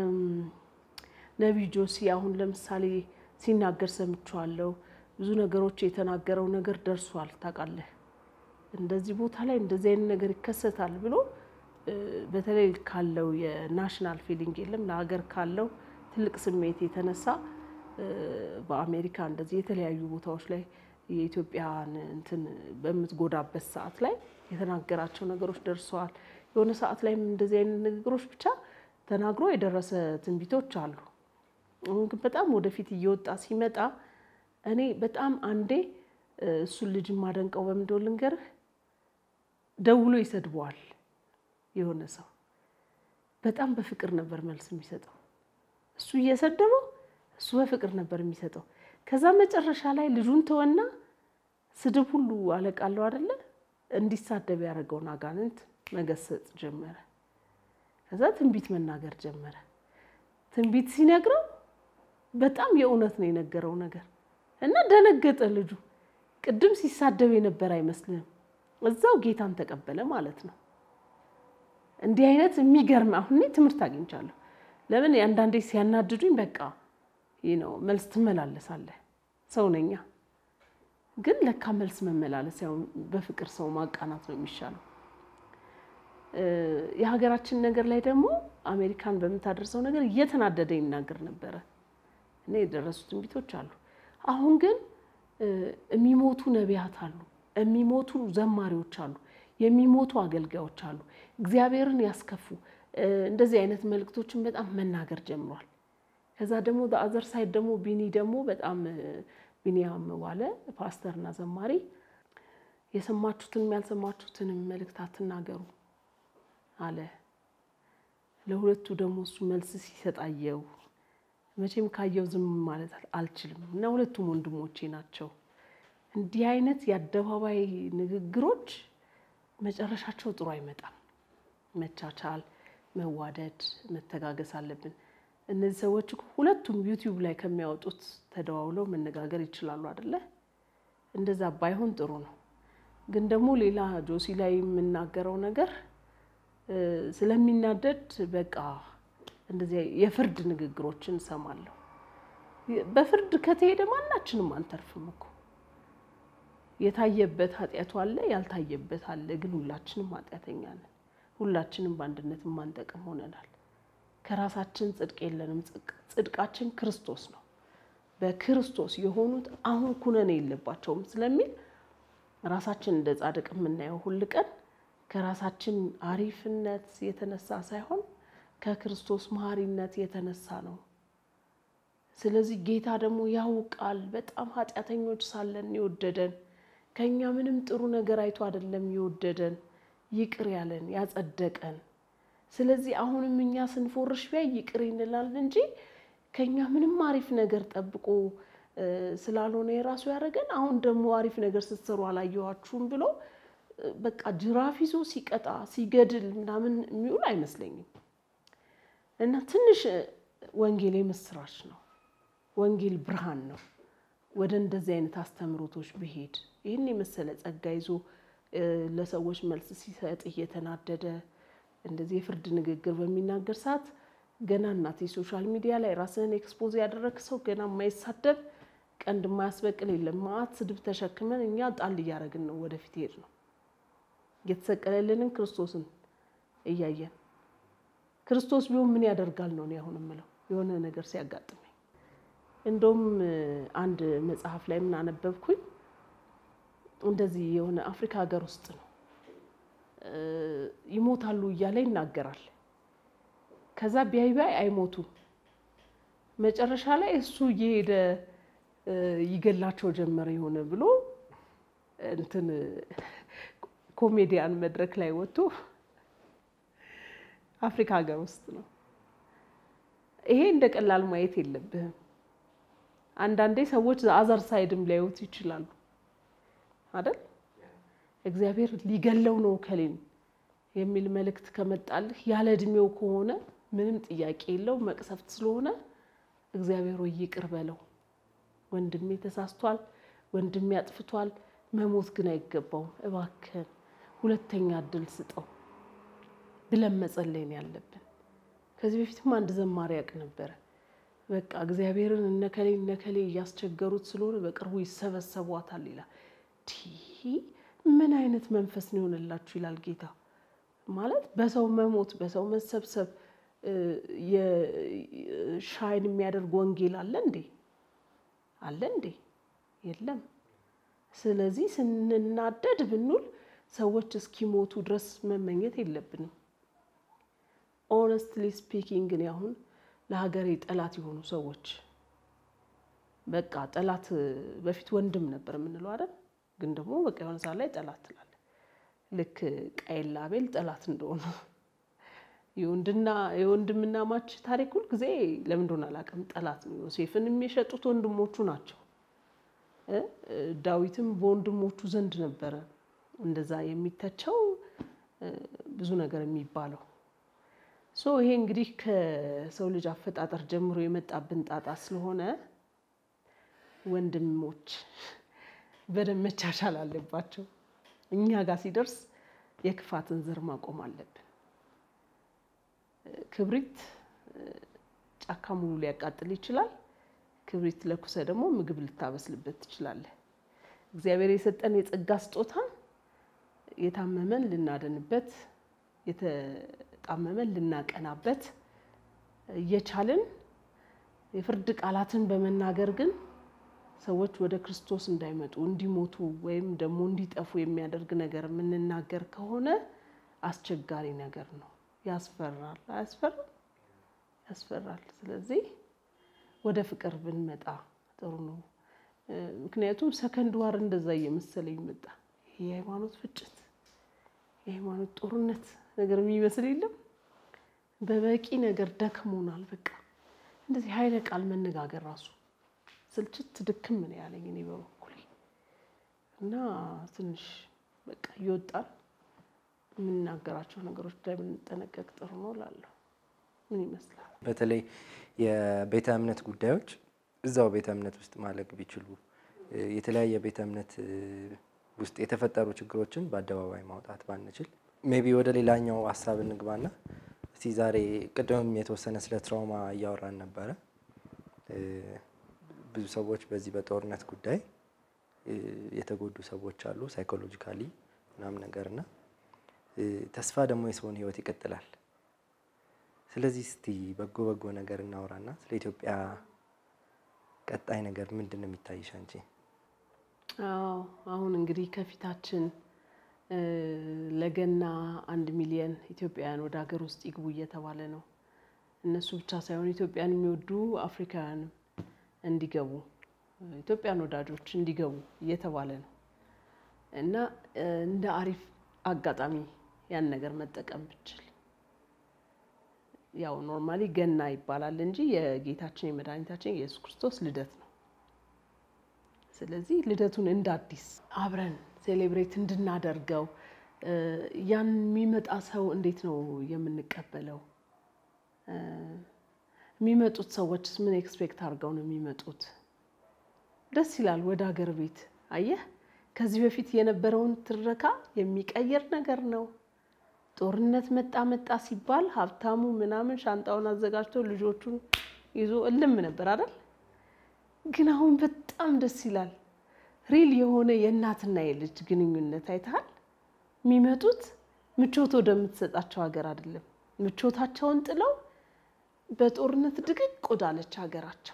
ነቢይ ጆሲ አሁን ለምሳሌ ሲናገር ሰምቼዋለሁ። ብዙ ነገሮች የተናገረው ነገር ደርሷል። ታውቃለህ እንደዚህ ቦታ ላይ እንደዚህ አይነት ነገር ይከሰታል ብሎ በተለይ ካለው የናሽናል ፊሊንግ የለም ለሀገር ካለው ትልቅ ስሜት የተነሳ በአሜሪካ እንደዚህ የተለያዩ ቦታዎች ላይ የኢትዮጵያን እንትን በምትጎዳበት ሰዓት ላይ የተናገራቸው ነገሮች ደርሰዋል። የሆነ ሰዓት ላይም እንደዚህ አይነት ንግግሮች ብቻ ተናግሮ የደረሰ ትንቢቶች አሉ። አሁን ግን በጣም ወደፊት እየወጣ ሲመጣ እኔ በጣም አንዴ እሱን ልጅ የማደንቀው በምንድነው ልንገርህ፣ ደውሎ ይሰድበዋል የሆነ ሰው በጣም በፍቅር ነበር መልስ የሚሰጠው። እሱ እየሰደበው እሱ በፍቅር ነበር የሚሰጠው። ከዛ መጨረሻ ላይ ልጁን ተወና ስድብ ሁሉ አለቃለሁ አይደለ እንዲሳደብ ያደረገውን አጋንንት መገሰጽ ጀመረ። ከዛ ትንቢት መናገር ጀመረ። ትንቢት ሲነግረው በጣም የእውነት ነው የነገረው ነገር እና ደነገጠ ልጁ። ቅድም ሲሳደብ የነበር አይመስልም። እዛው ጌታን ተቀበለ ማለት ነው። እንዲህ አይነት የሚገርም አሁን እኔ ትምህርት አግኝቻለሁ። ለምን አንዳንዴ ሲያናድዱኝ በቃ ይህ ነው መልስ ትመላለሳለህ። ሰው ነኛ። ግን ለካ መልስ መመላለስ ያው በፍቅር ሰው ማቃናት ነው የሚሻለው። የሀገራችን ነገር ላይ ደግሞ አሜሪካን በምታደርሰው ነገር እየተናደደ ይናገር ነበረ። እኔ የደረሱ ትንቢቶች አሉ። አሁን ግን የሚሞቱ ነቢያት አሉ፣ የሚሞቱ ዘማሪዎች አሉ፣ የሚሞቱ አገልጋዮች አሉ፣ እግዚአብሔርን ያስከፉ እንደዚህ አይነት መልእክቶችን በጣም መናገር ጀምሯል። ከዛ ደግሞ በአዘር ሳይድ ደግሞ ቢኒ ደግሞ በጣም ቢኒያም ዋለ ፓስተርና ዘማሪ የሰማችሁትንም ያልሰማችሁትንም መልእክት አትናገሩ አለ። ለሁለቱ ደግሞ እሱ መልስ ሲሰጣየው መቼም ካየው ዝም ማለት አልችልም እና ሁለቱም ወንድሞቼ ናቸው። እንዲህ አይነት የአደባባይ ንግግሮች መጨረሻቸው ጥሩ አይመጣም። መቻቻል፣ መዋደድ፣ መተጋገስ አለብን። እነዚህ ሰዎች ሁለቱም ዩቲዩብ ላይ ከሚያወጡት ተደዋውለው መነጋገር ይችላሉ አይደለ? እንደዛ ባይሆን ጥሩ ነው። ግን ደግሞ ሌላ ጆሲ ላይ የምናገረው ነገር ስለሚናደድ በቃ እንደዚህ የፍርድ ንግግሮችን እሰማለሁ። በፍርድ ከተሄደ ማናችንም አንተርፍም እኮ የታየበት ኃጢአቱ አለ፣ ያልታየበት አለ። ግን ሁላችንም ኃጢአተኛ ነን። ሁላችንም በአንድነት ማንጠቅም ሆነናል። ከራሳችን ጽድቅ የለንም። ጽድቃችን ክርስቶስ ነው። በክርስቶስ የሆኑት አሁን ኩነኔ የለባቸውም ስለሚል ራሳችን እንደ ጻድቅ የምናየው ሁል ቀን ከራሳችን አሪፍነት የተነሳ ሳይሆን ከክርስቶስ መሐሪነት የተነሳ ነው። ስለዚህ ጌታ ደግሞ ያውቃል። በጣም ኃጢአተኞች ሳለን የወደደን ከእኛ ምንም ጥሩ ነገር አይቶ አይደለም የወደደን ይቅር ያለን ያጸደቀን። ስለዚህ አሁንም እኛ ስንፎርሽ ቢያይ ይቅር እንላለን እንጂ ከኛ ምንም አሪፍ ነገር ጠብቆ ስላልሆነ የራሱ ያደረገን አሁን ደግሞ አሪፍ ነገር ስትሰሩ አላየኋችሁም ብሎ በቃ ጅራፍ ይዞ ሲቀጣ ሲገድል ምናምን የሚውል አይመስለኝም። እና ትንሽ ወንጌል የምስራች ነው። ወንጌል ብርሃን ነው። ወደ እንደዚህ አይነት አስተምሮቶች ብሄድ ይህን የመሰለ ጸጋ ይዞ ለሰዎች መልስ ሲሰጥ እየተናደደ እንደዚህ የፍርድ ንግግር በሚናገር ሰዓት ገና እናቴ ሶሻል ሚዲያ ላይ ራስህን ኤክስፖዝ ያደረግ ሰው ገና የማይሳደብ ቀንድ የማያስበቅል የለም። ማአት ስድብ ተሸክመን እኛ ጣል እያደረግን ነው ወደፊት ሄድ ነው የተሰቀለልንን ክርስቶስን እያየን ክርስቶስ ቢሆን ምን ያደርጋል ነው እኔ አሁን የምለው የሆነ ነገር ሲያጋጥመኝ። እንደውም አንድ መጽሐፍ ላይ ምን አነበብኩኝ እንደዚህ የሆነ አፍሪካ ሀገር ውስጥ ነው ይሞታሉ እያለ ይናገራል። ከዛ ቢያይ ቢያይ አይሞቱም። መጨረሻ ላይ እሱ እየሄደ ይገላቸው ጀመረ የሆነ ብሎ እንትን ኮሜዲያን መድረክ ላይ ወጥቶ አፍሪካ ሀገር ውስጥ ነው። ይሄ እንደ ቀላል ማየት የለብህም። አንዳንዴ ሰዎች አዘር ሳይድም ሊያዩት ይችላሉ አይደል? እግዚአብሔር ሊገለው ነው ከሌን የሚል መልእክት ከመጣልህ ያለ እድሜው ከሆነ ምንም ጥያቄ የለው መቅሰፍት ስለሆነ እግዚአብሔር ወይ ይቅር በለው። ወንድሜ ተሳስቷል፣ ወንድሜ አጥፍቷል፣ መሞት ግን አይገባውም። እባክህን ሁለተኛ እድል ስጠው ብለን መጸለይ ነው ያለብን። ከዚህ በፊትም አንድ ዘማሪ ያውቅ ነበረ። በቃ እግዚአብሔርን እነከሌ እነከሌ እያስቸገሩት ስለሆነ በቅርቡ ይሰበሰቧታል ይላል። ምን አይነት መንፈስ ነው የሆነላችሁ ይላል ጌታ። ማለት በሰው መሞት በሰው መሰብሰብ ሻይን የሚያደርግ ወንጌል አለ እንዴ? አለ እንዴ? የለም። ስለዚህ ስንናደድ ብንውል ሰዎች እስኪሞቱ ድረስ መመኘት የለብንም። ኦነስትሊ ስፒኪንግ እኔ አሁን ለሀገሬ ጠላት የሆኑ ሰዎች በቃ ጠላት በፊት ወንድም ነበር የምንለው አይደል? ግን ደግሞ በቃ የሆነ ሰዓት ላይ ጠላት ትላለህ። ልክ ቃየል አቤል ጠላት እንደሆነ የወንድምና ማች ታሪክ ሁል ጊዜ ለምን እንደሆነ አላውቅም፣ ጠላት ነው። ዮሴፍን የሚሸጡት ወንድሞቹ ናቸው። ዳዊትም በወንድሞቹ ዘንድ ነበረ እንደዛ የሚተቸው ብዙ ነገር የሚባለው ሶ ይሄ እንግዲህ ከሰው ልጅ አፈጣጠር ጀምሮ የመጣብን ጣጣ ስለሆነ ወንድሞች በደንብ መቻቻል አለባቸው። እኛ ጋር ሲደርስ የክፋትን ዘር ማቆም አለብን። ክብሪት ጫካ ሙሉ ሊያቃጥል ይችላል። ክብሪት ለኩሰ ደግሞ ምግብ ልታበስልበት ትችላለህ። እግዚአብሔር የሰጠን የጸጋ ስጦታ የታመመን ልናደንበት፣ የተጣመመን ልናቀናበት እየቻልን የፍርድ ቃላትን በመናገር ግን ሰዎች ወደ ክርስቶስ እንዳይመጡ እንዲሞቱ ወይም ደግሞ እንዲጠፉ የሚያደርግ ነገር የምንናገር ከሆነ አስቸጋሪ ነገር ነው። ያስፈራል። አያስፈራም? ያስፈራል። ስለዚህ ወደ ፍቅር ብንመጣ ጥሩ ነው። ምክንያቱም ሰከንድ ዋር እንደዛ እየመሰለኝ መጣ። የሃይማኖት ፍጭት፣ የሃይማኖት ጦርነት ነገር የሚመስል የለም። በበቂ ነገር ደክሞናል። በቃ እንደዚህ ኃይለ ቃል መነጋገር ራሱ ስልችት ድክም ምን ያለኝ እኔ በበኩሌ እና ትንሽ በቃ እየወጣን የምንናገራቸው ነገሮች ላይ ብንጠነቀቅ ጥሩ ነው እላለሁ። ምን ይመስላል? በተለይ የቤተ እምነት ጉዳዮች እዛው ቤተ እምነት ውስጥ ማለቅ ቢችሉ የተለያየ ቤተ እምነት ውስጥ የተፈጠሩ ችግሮችን በአደባባይ ማውጣት ባንችል፣ ሜቢ ወደ ሌላኛው ሀሳብ እንግባና እስቲ ዛሬ ቅድምም የተወሰነ ስለ ትራውማ እያወራን ነበረ። ብዙ ሰዎች በዚህ በጦርነት ጉዳይ የተጎዱ ሰዎች አሉ፣ ሳይኮሎጂካሊ ምናምን ነገርና ተስፋ ደግሞ የሰውን ሕይወት ይቀጥላል። ስለዚህ እስቲ በጎ በጎ ነገር እናውራና ስለ ኢትዮጵያ ቀጣይ ነገር ምንድን ነው የሚታይሽ አንቺ? አዎ አሁን እንግዲህ ከፊታችን ለገና አንድ ሚሊየን ኢትዮጵያውያን ወደ ሀገር ውስጥ ይግቡ እየተባለ ነው። እነሱ ብቻ ሳይሆን ኢትዮጵያን የሚወዱ አፍሪካውያንም እንዲገቡ ኢትዮጵያን ወዳጆች እንዲገቡ እየተባለ ነው እና እንደ አሪፍ አጋጣሚ ያን ነገር መጠቀም ብችል ያው ኖርማሊ ገና ይባላል እንጂ የጌታችን የመድኃኒታችን የኢየሱስ ክርስቶስ ልደት ነው። ስለዚህ ልደቱን እንደ አዲስ አብረን ሴሌብሬት እንድናደርገው ያን የሚመጣ ሰው እንዴት ነው የምንቀበለው? የሚመጡት ሰዎችስ ምን ኤክስፔክት አድርገው ነው የሚመጡት? ደስ ይላል። ወደ ሀገር ቤት አየህ፣ ከዚህ በፊት የነበረውን ትረካ የሚቀይር ነገር ነው። ጦርነት መጣ መጣ ሲባል ሀብታሙ ምናምን ሻንጣውን አዘጋጅቶ ልጆቹን ይዞ እልም ነበር አይደል? ግን አሁን በጣም ደስ ይላል። ሪል የሆነ የእናትና የልጅ ግንኙነት አይተሃል። የሚመጡት ምቾት ወደምትሰጣቸው ሀገር አይደለም። ምቾታቸውን ጥለው በጦርነት ድቅቅ ወዳለች ሀገራቸው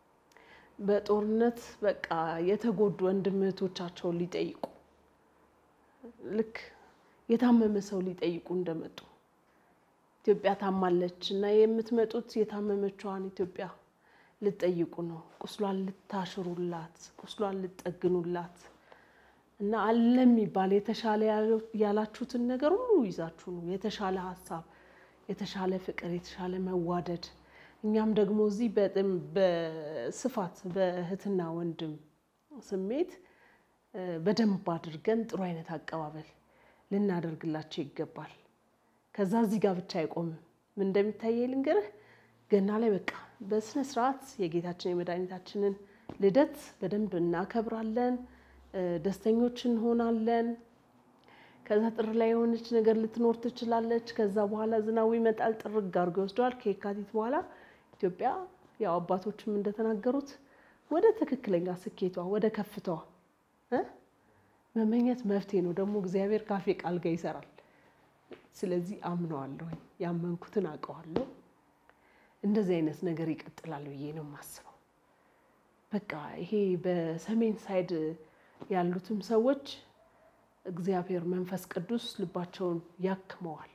በጦርነት በቃ የተጎዱ ወንድም እህቶቻቸውን ሊጠይቁ ልክ የታመመ ሰው ሊጠይቁ እንደመጡ ኢትዮጵያ ታማለች እና የምትመጡት የታመመችዋን ኢትዮጵያ ልትጠይቁ ነው። ቁስሏን ልታሽሩላት፣ ቁስሏን ልትጠግኑላት እና አለ የሚባል የተሻለ ያላችሁትን ነገር ሁሉ ይዛችሁ ነው። የተሻለ ሀሳብ፣ የተሻለ ፍቅር፣ የተሻለ መዋደድ እኛም ደግሞ እዚህ በስፋት በእህትና ወንድም ስሜት በደንብ አድርገን ጥሩ አይነት አቀባበል ልናደርግላቸው ይገባል። ከዛ እዚህ ጋር ብቻ አይቆምም። ምን እንደሚታየ ልንገርህ። ገና ላይ በቃ በስነ ስርዓት የጌታችን የመድኃኒታችንን ልደት በደንብ እናከብራለን። ደስተኞች እንሆናለን። ከዛ ጥር ላይ የሆነች ነገር ልትኖር ትችላለች። ከዛ በኋላ ዝናቡ ይመጣል፣ ጥርግ አድርጎ ይወስደዋል። ከየካቲት በኋላ ኢትዮጵያ ያው አባቶችም እንደተናገሩት ወደ ትክክለኛ ስኬቷ ወደ ከፍታዋ እ መመኘት መፍትሄ ነው። ደግሞ እግዚአብሔር ካፌ ቃል ጋር ይሰራል። ስለዚህ አምነዋለሁ፣ ያመንኩትን አውቀዋለሁ። እንደዚህ አይነት ነገር ይቀጥላል ብዬ ነው የማስበው። በቃ ይሄ በሰሜን ሳይድ ያሉትም ሰዎች እግዚአብሔር መንፈስ ቅዱስ ልባቸውን ያክመዋል።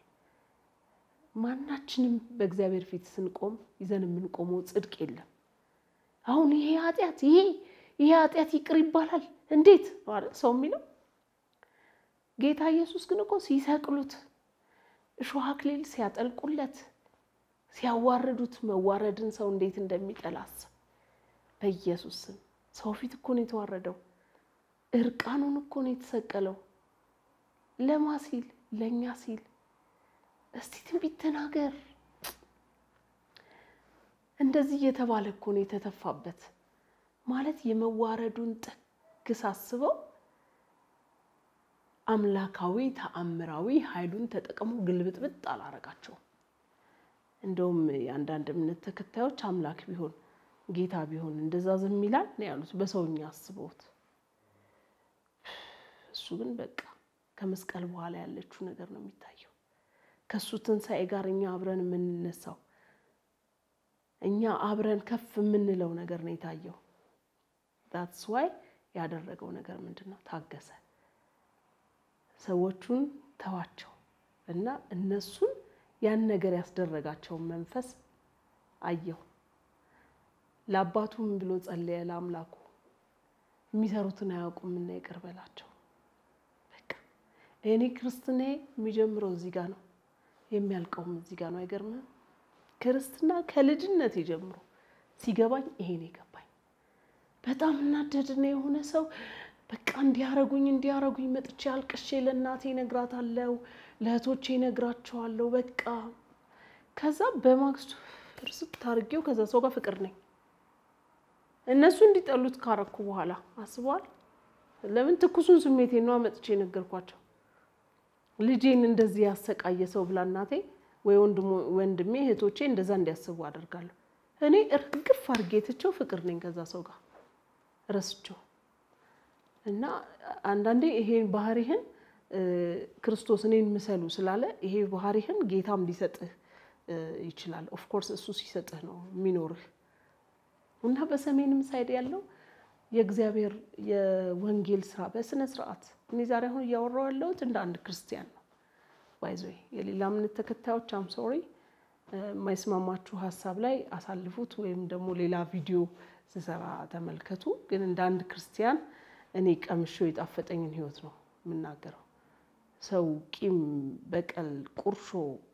ማናችንም በእግዚአብሔር ፊት ስንቆም ይዘን የምንቆመው ጽድቅ የለም። አሁን ይሄ ኃጢአት ይሄ ይሄ ኃጢአት ይቅር ይባላል እንዴት ማለት ሰው የሚለው ጌታ ኢየሱስ ግን እኮ ሲሰቅሉት እሾህ አክሊል ሲያጠልቁለት ሲያዋርዱት መዋረድን ሰው እንዴት እንደሚጠላ አስብ። በኢየሱስ ስም ሰው ፊት እኮ ነው የተዋረደው። እርቃኑን እኮ ነው የተሰቀለው። ለማ ሲል ለእኛ ሲል። እስቲ ትንቢት ተናገር። እንደዚህ እየተባለ እኮ ነው የተተፋበት። ማለት የመዋረዱን ጥግ ሳስበው አምላካዊ ተአምራዊ ኃይሉን ተጠቅሞ ግልብጥብጥ አላረጋቸውም። እንደውም የአንዳንድ እምነት ተከታዮች አምላክ ቢሆን ጌታ ቢሆን እንደዛ ዝም ይላል ነው ያሉት፣ በሰውኛ አስበውት። እሱ ግን በቃ ከመስቀል በኋላ ያለችው ነገር ነው የሚታየው። ከእሱ ትንሣኤ ጋር እኛ አብረን የምንነሳው እኛ አብረን ከፍ የምንለው ነገር ነው የታየው። ዳትስ ዋይ ያደረገው ነገር ምንድን ነው? ታገሰ። ሰዎቹን ተዋቸው እና እነሱን ያን ነገር ያስደረጋቸውን መንፈስ አየው። ለአባቱ ምን ብሎ ጸለየ? ለአምላኩ የሚሰሩትን አያውቁምና ይቅር በላቸው። በቃ እኔ ክርስትናዬ የሚጀምረው እዚህ ጋር ነው፣ የሚያልቀውም እዚህ ጋር ነው። አይገርምም? ክርስትና ከልጅነት ጀምሮ ሲገባኝ ይሄን የገባኝ በጣም እናደድና የሆነ ሰው በቃ እንዲያረጉኝ እንዲያረጉኝ መጥቼ አልቅሼ ለእናቴ እነግራታለሁ፣ ለእህቶቼ እነግራቸዋለሁ። በቃ ከዛ በማግስቱ እርስት ታርጌው ከዛ ሰው ጋር ፍቅር ነኝ። እነሱ እንዲጠሉት ካረኩ በኋላ አስበዋል። ለምን ትኩሱን ስሜቴ ነው መጥቼ ነገርኳቸው። ልጄን እንደዚህ ያሰቃየ ሰው ብላ እናቴ ወይ ወንድሜ እህቶቼ እንደዛ እንዲያስቡ አደርጋለሁ። እኔ እርግፍ አድርጌ ትቼው ፍቅር ነኝ ከዛ ሰው ጋር ረስቸው እና አንዳንዴ ይሄን ባህሪህን ክርስቶስ እኔን ምሰሉ ስላለ ይሄ ባህሪህን ጌታም ሊሰጥህ ይችላል። ኦፍኮርስ እሱ ሲሰጥህ ነው የሚኖርህ። እና በሰሜንም ሳይድ ያለው የእግዚአብሔር የወንጌል ስራ በስነ ስርዓት እኔ ዛሬ አሁን እያወራሁ ያለሁት እንደ አንድ ክርስቲያን ነው። ባይዘ የሌላ እምነት ተከታዮች አም ሶሪ የማይስማማችሁ ሀሳብ ላይ አሳልፉት፣ ወይም ደግሞ ሌላ ቪዲዮ ስሰራ ተመልከቱ። ግን እንደ አንድ ክርስቲያን እኔ ቀምሼው የጣፈጠኝን ህይወት ነው የምናገረው። ሰው ቂም፣ በቀል፣ ቁርሾ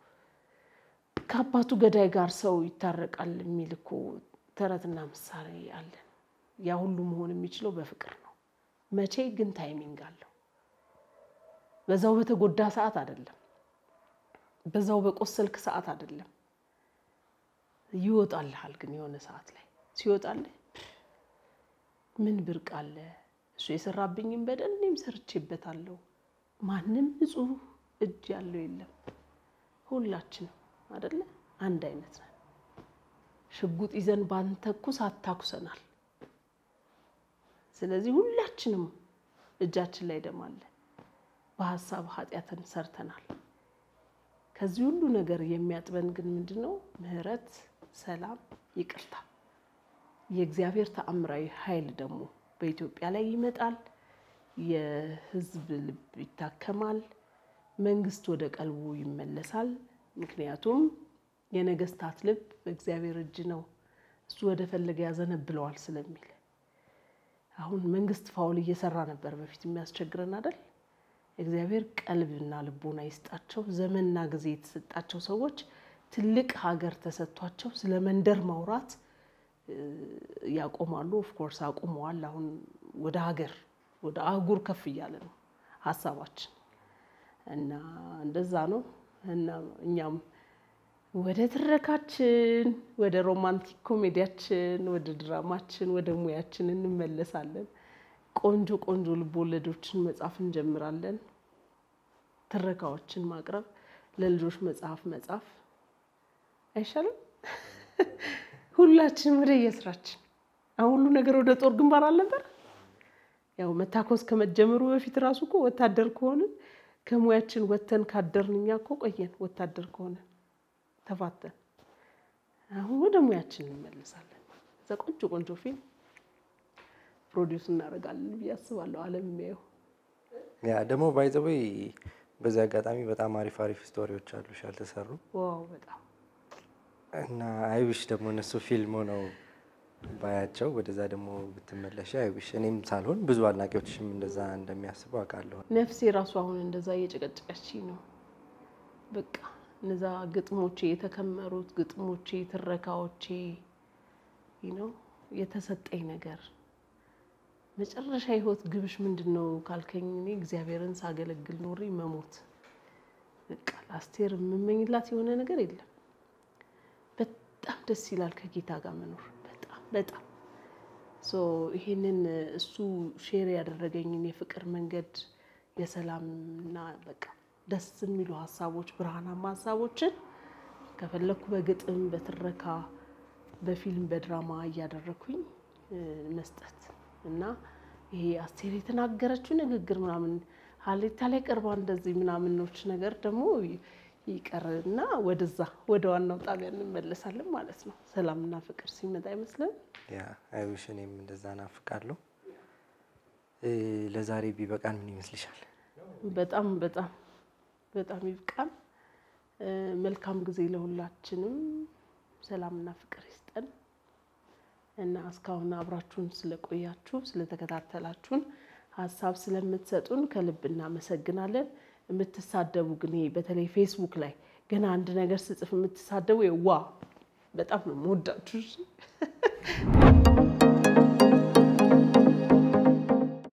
ከአባቱ ገዳይ ጋር ሰው ይታረቃል የሚል እኮ ተረትና ምሳሌ አለን። ያ ሁሉ መሆን የሚችለው በፍቅር ነው። መቼ ግን ታይሚንግ አለው። በዛው በተጎዳ ሰዓት አይደለም። በዛው በቆሰልክ ሰዓት አይደለም። ይወጣልሃል። ግን የሆነ ሰዓት ላይ ሲወጣልህ ምን ብርቅ አለ? እሱ የሰራብኝን በደል እኔም ሰርቼበታለሁ። ማንም ንጹሕ እጅ ያለው የለም። ሁላችንም አይደለ አንድ አይነት ነን። ሽጉጥ ይዘን ባንተኩስ አታኩሰናል። ስለዚህ ሁላችንም እጃችን ላይ ደም አለ። በሀሳብ ኃጢአትን ሰርተናል። ከዚህ ሁሉ ነገር የሚያጥበን ግን ምንድን ነው? ምህረት፣ ሰላም፣ ይቅርታ። የእግዚአብሔር ተአምራዊ ኃይል ደግሞ በኢትዮጵያ ላይ ይመጣል። የሕዝብ ልብ ይታከማል። መንግስት ወደ ቀልቡ ይመለሳል። ምክንያቱም የነገስታት ልብ በእግዚአብሔር እጅ ነው፣ እሱ ወደ ፈለገ ያዘነብለዋል ስለሚል አሁን መንግስት ፋውል እየሰራ ነበር በፊት የሚያስቸግረን አይደል? እግዚአብሔር ቀልብና ልቦና ይስጣቸው። ዘመንና ጊዜ የተሰጣቸው ሰዎች ትልቅ ሀገር ተሰጥቷቸው ስለ መንደር ማውራት ያቆማሉ። ኦፍኮርስ አቁመዋል። አሁን ወደ ሀገር ወደ አህጉር ከፍ እያለ ነው ሀሳባችን እና እንደዛ ነው እና እኛም ወደ ትረካችን ወደ ሮማንቲክ ኮሜዲያችን ወደ ድራማችን ወደ ሙያችን እንመለሳለን። ቆንጆ ቆንጆ ልቦወለዶችን መጻፍ እንጀምራለን። ትረካዎችን ማቅረብ፣ ለልጆች መጽሐፍ መጻፍ አይሻልም? ሁላችንም ወደ የስራችን። አሁን ሁሉ ነገር ወደ ጦር ግንባር አልነበር? ያው መታኮስ ከመጀመሩ በፊት ራሱ እኮ ወታደር ከሆንን ከሙያችን ወተን ካደርን እኛ እኮ ቆየን። ወታደር ከሆነን ተፋተን አሁን ወደ ሙያችን እንመልሳለን። እዛ ቆንጆ ቆንጆ ፊልም ፕሮዲውስ እናደርጋለን ብዬ አስባለሁ። ዓለም የሚያየው ያ ደግሞ ባይዘወይ በዚህ አጋጣሚ በጣም አሪፍ አሪፍ ስቶሪዎች አሉሽ ያልተሰሩ ዋው በጣም እና አይዊሽ ደግሞ እነሱ ፊልም ሆነው ባያቸው ወደዛ ደግሞ ብትመለሽ አይዊሽ እኔም ሳልሆን ብዙ አድናቂዎችም እንደዛ እንደሚያስቡ አውቃለሁ። ነፍሴ ራሱ አሁን እንደዛ እየጨቀጨቀች ነው። በቃ እነዛ ግጥሞቼ የተከመሩት ግጥሞቼ፣ ትረካዎቼ ነው የተሰጠኝ ነገር መጨረሻ ህይወት ግብሽ ምንድን ነው ካልከኝ እኔ እግዚአብሔርን ሳገለግል ኖሬ መሞት በቃ ለአስቴር የምመኝላት የሆነ ነገር የለም። በጣም ደስ ይላል ከጌታ ጋር መኖር በጣም በጣም ሶ ይሄንን እሱ ሼር ያደረገኝን የፍቅር መንገድ የሰላምና በቃ ደስ የሚሉ ሀሳቦች ብርሃናማ ሀሳቦችን ከፈለኩ በግጥም በትረካ በፊልም በድራማ እያደረኩኝ መስጠት እና ይሄ አስቴር የተናገረችው ንግግር ምናምን ሀሌታ ላይ ቀርባ እንደዚህ ምናምኖች ነገር ደግሞ ይቀርና ወደዛ ወደ ዋናው ጣቢያ እንመለሳለን ማለት ነው። ሰላምና ፍቅር ሲመጣ አይመስልም? ያ አይዊሽ እኔም እንደዛ ናፍቃለሁ። ለዛሬ ቢበቃን ምን ይመስልሻል? በጣም በጣም በጣም ይብቃን። መልካም ጊዜ ለሁላችንም። ሰላምና ፍቅር ይስጠን እና እስካሁን አብራችሁን ስለቆያችሁ ስለተከታተላችሁን ሀሳብ ስለምትሰጡን ከልብ እናመሰግናለን። የምትሳደቡ ግን ይሄ በተለይ ፌስቡክ ላይ ገና አንድ ነገር ስጽፍ የምትሳደቡ ዋ በጣም ነው የምወዳችሁ።